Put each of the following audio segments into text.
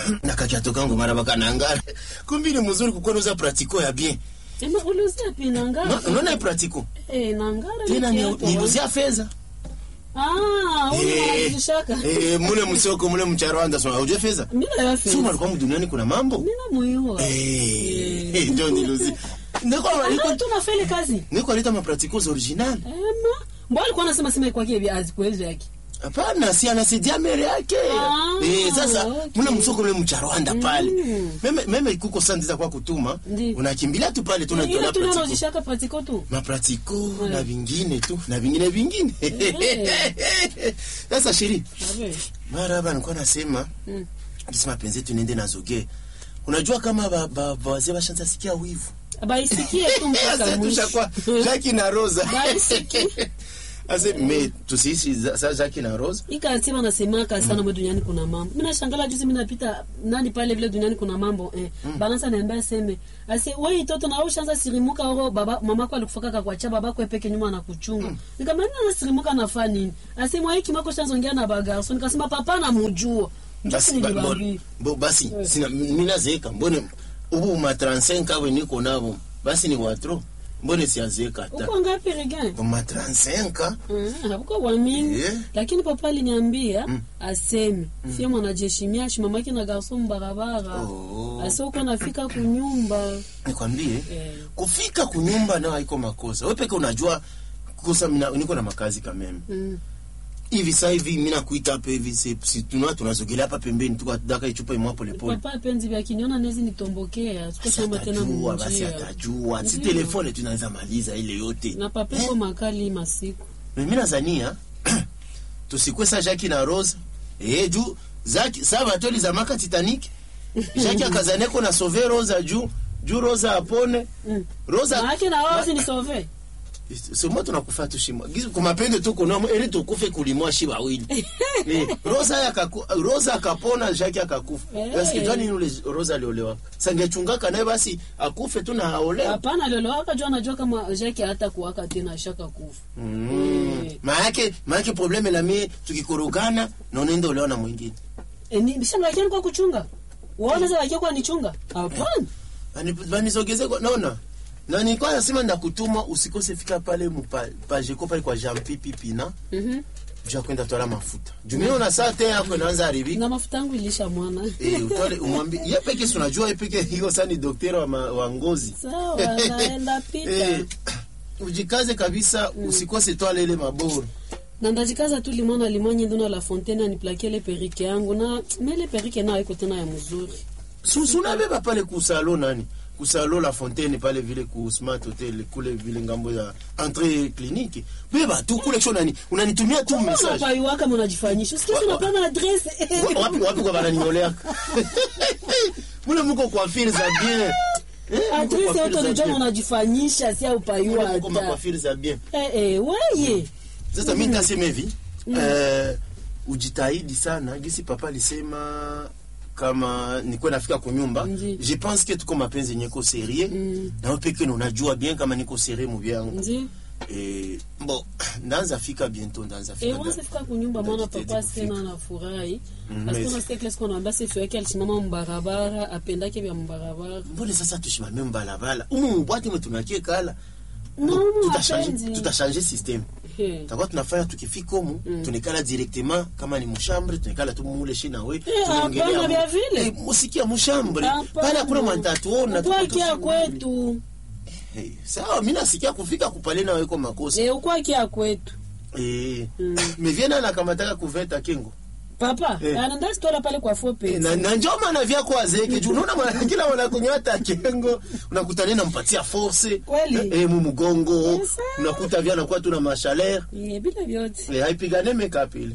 nakakatokango mara bakanangara kumbi ni mzuri kukonoza pratiko ya bien Ema ulizia pi nangara. Ma- unaona hii pratiko Eh, nangara. tena ni ni- kiatu, niluzia fedha Ah, ule Eh, wanajishaka. eh, mule msoko mule mcharwanda sema ujue fedha Mimi na yafe. sio malikuwa duniani kuna mambo Mimi na muhimu. eh eh, ndio niluzia niko niko Ah, tunafeli kazi. niko aleta mapratikos original Ema. Mbona alikuwa anasema sema kwa kipi azikuweza yake. hapana si anasaidia mere yake Ah, eh, sasa okay. mule msoko mule mcharwanda pale Mm. meme meme kuko sandiza kwa kutuma Ndi. unakimbilia tu pale tunajua Ile tu ndio pratiko unajishaka pratiko tu. mapratiko Ouais. na vingine tu na vingine vingine sasa shiri Abe. mara hapa nilikuwa nasema Mm. kisi mapenzi yetu niende na zoge unajua kama ba- ba- ba- wazee washanza sikia wivu Baisikie tu mpaka Sasa mwisho. tushakuwa Jackie na Rosa Baisikie. ase me tusiishi za- sa Jackie na Rosa Ikati wanasemaka sana mwe duniani kuna mambo. Mimi nashangaa juzi mimi napita nani pale vile duniani kuna mambo eh. Balansa niambia seme. Ase wewe mtoto na ushaanza sirimuka oro baba mama yako alikufaka kwa cha baba yako peke nyuma anakuchunga. Nikamwambia na sirimuka nafanya nini? Ase mwa hiki mako shanzo ongea na bagarso. Nikasema papa na mujua. basi Basi ba- niliwaambia. bo- basi sina mimi nazeeka mbone ubu ma 35 awe niko nabo basi ni watro mbone siazeeka hata Uko ngapi regain? ma 35 Mm, hakuko waamini Yeah. lakini papa aliniambia aseme fie mwanajeshimia shi mamake na garso mbarabara Oh. ase uko nafika kunyumba nikwambie Eh. kufika kunyumba nao haiko makosa wewe peke unajua kosa mina, niko na makazi kameme Mm. hivi sasa hivi mimi nakuita hapa hivi si, si tuna tunasogelea hapa pembeni tuko daka ichupa imwa pole pole papa penzi vya kiniona nezi nitombokea basi sikosema tena atajua basi mujia atajua si Ndiyo. telefone tunaweza maliza ile yote na papeko makali masiku mimi nazania tusikwe sa Jackie na Rose eh juu zaki sa batoli za maka Titanic Jackie akazaneko na sauver Rosa juu juu Rosa apone Mm. Rosa maake na wao sinisove somo tunakufa tushimwa gizu kumapende tu kunomo ili tukufe kulimwa shi wawili eh, Rosa yakaku, Rosa akapona Jackie akakufa Eh. basi kijani yule Rosa aliolewa sangechungaka naye basi akufe tu na haolewa hapana lelowaka jua najua kama jake hata kuwaka tena shaka kufa mm. Eh. maake maake probleme la mie tukikorogana na unaenda olewa na mwingine Eh, ni bisha lakini kwa kuchunga waona za wakia kwa nichunga hapana Bani- banizogeze kwa naona na nilikuwa nasema ndakutuma usikose fika pale mupa- pajeko pale kwa Jean Pipi Pina Mhm. juu kwenda tola mafuta juu mimi una saa tena yako inaanza haribika na mafuta yangu ilisha mwana eh utole umwambie yeye peke si unajua yeye peke hiyo sasa ni daktari wa, ma- wa ngozi sawa naenda pita eh ujikaze kabisa usikose tola ile maboro na ndajikaza tu limona limonye ndona la fontaine aniplakie ile perike yangu na mele perike nayo iko tena ya mzuri susuna beba pale kusalo nani kusalo la fontaine pale vile ku smart hotel kule vile ngambo ya entrée clinique beba tu kule kisho nani unanitumia tu message unapaiwaka mnajifanyisha sikia tunapana adresse Wa- wapi wapi kwa bananioleaka mule muko kwa fil za bien Eh, muko adresse kwa fil yote za unajua bien. unajifanyisha si upaiwa Mule muko ma hata kwa fil za bien eh eh weye sasa mi nitasema hivi eh, ujitahidi sana gisi papa alisema kama nikuwe nafika kunyumba Ndi. je pense que tuko mapenzi yenye ko serie Mm. nawe peke na unajua bien kama niko serie mu vyangu ndio eh, bo ndaanza fika bientôt ndaanza fika Eh, once fika kunyumba mwana papa sena anafurahi Mm, parce mais- qu'on a sikia kile siku anaambia sefu yake alisimama mbarabara apendake vya mbarabara mbone sasa tushimame mbalabala umu mubwati mwe tunakie kala No, Tutashanje- mapenzi. tutashanje system Eh. takuwa tunafanya tukifika humu Mm. tunekala directement kama ni mushambre tunekala tu mule shi nawe Eh, tunaongelea hapana, mu- vya vile. Eh, musikia mushambre pale hakuna mantatuona ukwakia kwetu sawa mi nasikia kufika kupale nawe ko makosa Eh, ukwakia kwetu eh, Mm. mevyena nakamataka kuveta kengo papa Eh. anaenda sitola pale kwa fo Eh, pesa na, na njo maana vyako azeke juu unaona mwana- kila wanakunywa hata kengo unakutania nampatia force Kweli. eh, mu mgongo Yes. unakuta vya nakuwa tuna mashaleur Eh, bila vyote eh, haipigane makeup ile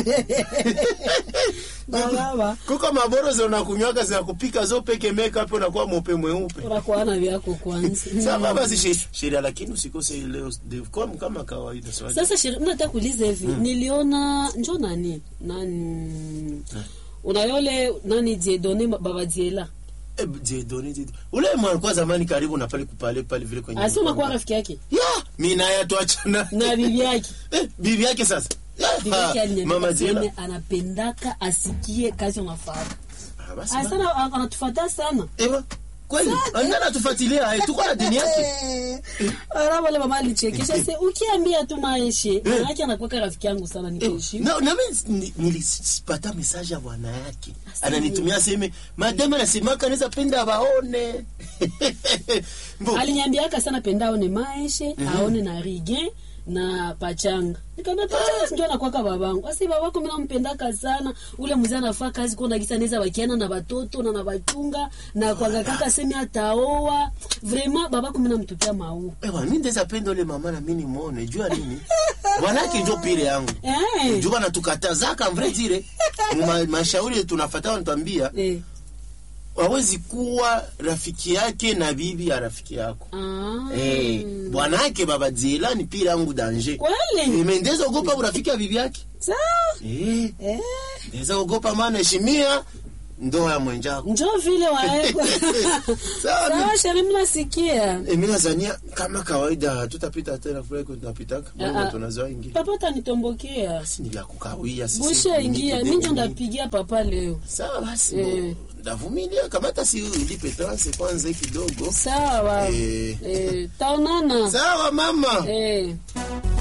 baba kuko maboro zinakunywaka zinakupika zo peke makeup unakuwa mope mweupe unakuana vyako kwanza sawa basi she- sheria lakini usikose ile de- kwa kama kawaida sawa sasa shiri mnataka kuuliza hivi niliona njo nani nani unayole nani diedone baba diela Eh, Dieudonné, Dieudonné. ule mwana zamani karibu na pale kupale pale vile kwenye asi unakuwa mkanda. rafiki yake ya mimi naye tuachana na bibi yake eh, bibi yake sasa bibi yake Ah, mama aliniambia Diela seme anapendaka asikie kazi unafanya Ah, basi ba- asana anatufata sana Ewa, kweli anga natufuatilia eh, tuko na dini yake ara wale mama alichekesha se ukiambia tu maeshe manake anakuweka rafiki yangu sana Eh, nikiheshimu na nami ni- nilipata message ya bwana yake Asante. ananitumia seme madame anasemaka anaweza penda waone Mbo, aliniambiaka sana penda aone maeshe aone na rige na pachanga nikamwambia pachanga ndio anakuwaka babangu asi babako mimi nampendaka sana ule mzee anafaa kazi kuona gisa anaweza wakiana na watoto na na wachunga na kwanga kaka semi ataoa vraiment babako mimi namtupia maua ewa mi ndeza penda ule mama na mi nimwone jua nini bwanake njo pire yangu eh juu banatukatazaka mvre dire Ma- mashauri tunafata wanatuambia eh wawezi kuwa rafiki yake na bibi ya rafiki yako ah Eh, bwanake baba Diela ni pire yangu danger kweli Eh, me ndeza ogopa urafiki ya bibi yake sawa Eh, eh ndeza ogopa maana heshimia ndoa ya mwenjako njo vile waekwa Sawa, sawa sheri mnasikia Eh, mi nazania kama kawaida tutapita tena kule tunapitaka Ah, Mungu ah. tunazoa ingi papa utanitombokia basi ni vya kukawia sisi bushe ni ingia kidogo mi njo mingi. ndapigia papa leo sawa basi Eh. ndo- ndavumilia kamata si ulipe transe kwanza kidogo sawa Eh. eh, taonana sawa mama eh.